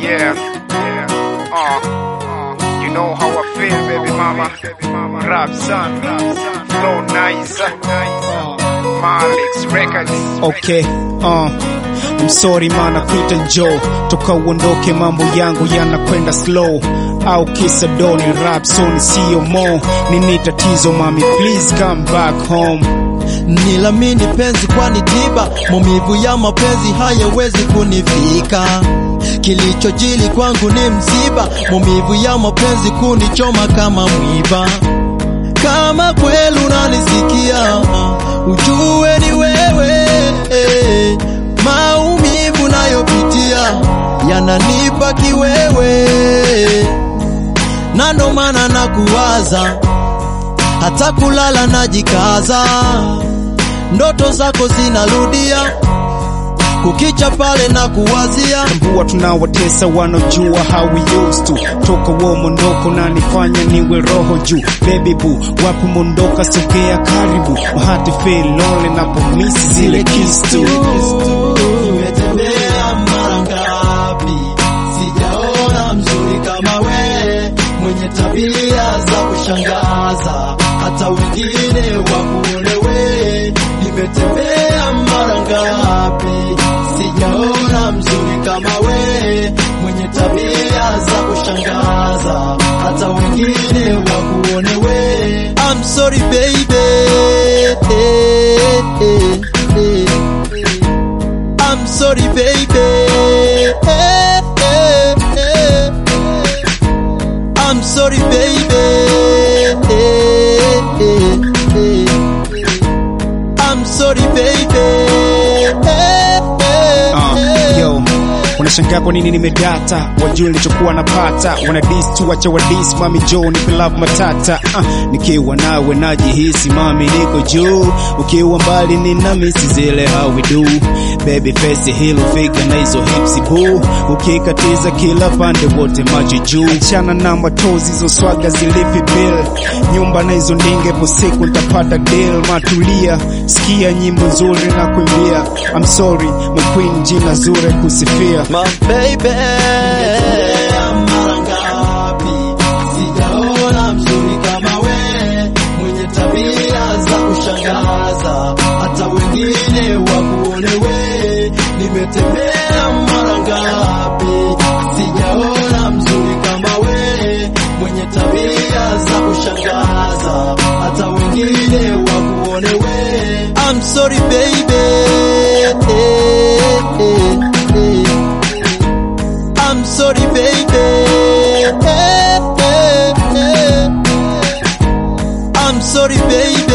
Yeah, yeah. Uh, uh, you know how I feel, baby mama. Rap son, flow nice. Malik's Records. Okay, uh, I'm sorry mana kuita Joe, toka uondoke mambo yangu yanakwenda slow au kisa doni rap soni sio mo nini tatizo mami please come back home Nilamini penzi kwani tiba, maumivu ya mapenzi hayawezi kunifika. Kilichojili kwangu ni msiba, maumivu ya mapenzi kunichoma kama mwiba. Kama kweli unanisikia, ujue ni wewe. Maumivu nayopitia yananipa kiwewe, na ndo maana nakuwaza hata kulala najikaza, ndoto zako zinarudia, kukicha pale na kuwazia. mbua tunawatesa wanaojua how we used to toka wo mondoko na nifanya niwe roho juu baby boo wapi mondoka sogea karibu mahati feel lonely na pomisi zile kiss tu Nimetembea mara ngapi, sijaona mzuri kama we, mwenye tabia za kushangaza, hata wengine wakuone we. Nimetembea mara ngapi, sijaona mzuri kama we, mwenye tabia za kushangaza, hata wengine wakuone we. I'm sorry baby I'm sorry, baby. Eh, eh, eh. I'm sorry, baby. Eh, eh, eh. I'm sorry, baby. Eh, eh, Uh, eh. yo unashangaa kwa nini nimedata wajua nilichokuwa napata wana dis tu wacha wa dis mami jo nipe love matata uh, nikiwa nawe najihisi mami niko juu ukiwa mbali nina misi zile how we do baby face hilo figa na hizo hips boo ukikatiza kila pande wote macho juu chana na matozi hizo swaga zilipi bill nyumba na hizo ndinge po siku nitapata deal matulia sikia nyimbo nzuri na kuimbia I'm sorry my queen jina zuri kusifia My baby mara ngapi sijaona mzuri kama we, mwenye tabia za kushangaza, hata wengine wakuone we. Nimetembea mara ngapi sijaona mzuri kama we, mwenye tabia za kushangaza, hata wengine wakuone we. I'm sorry baby I'm sorry, baby. Eh, eh, eh. I'm sorry, baby.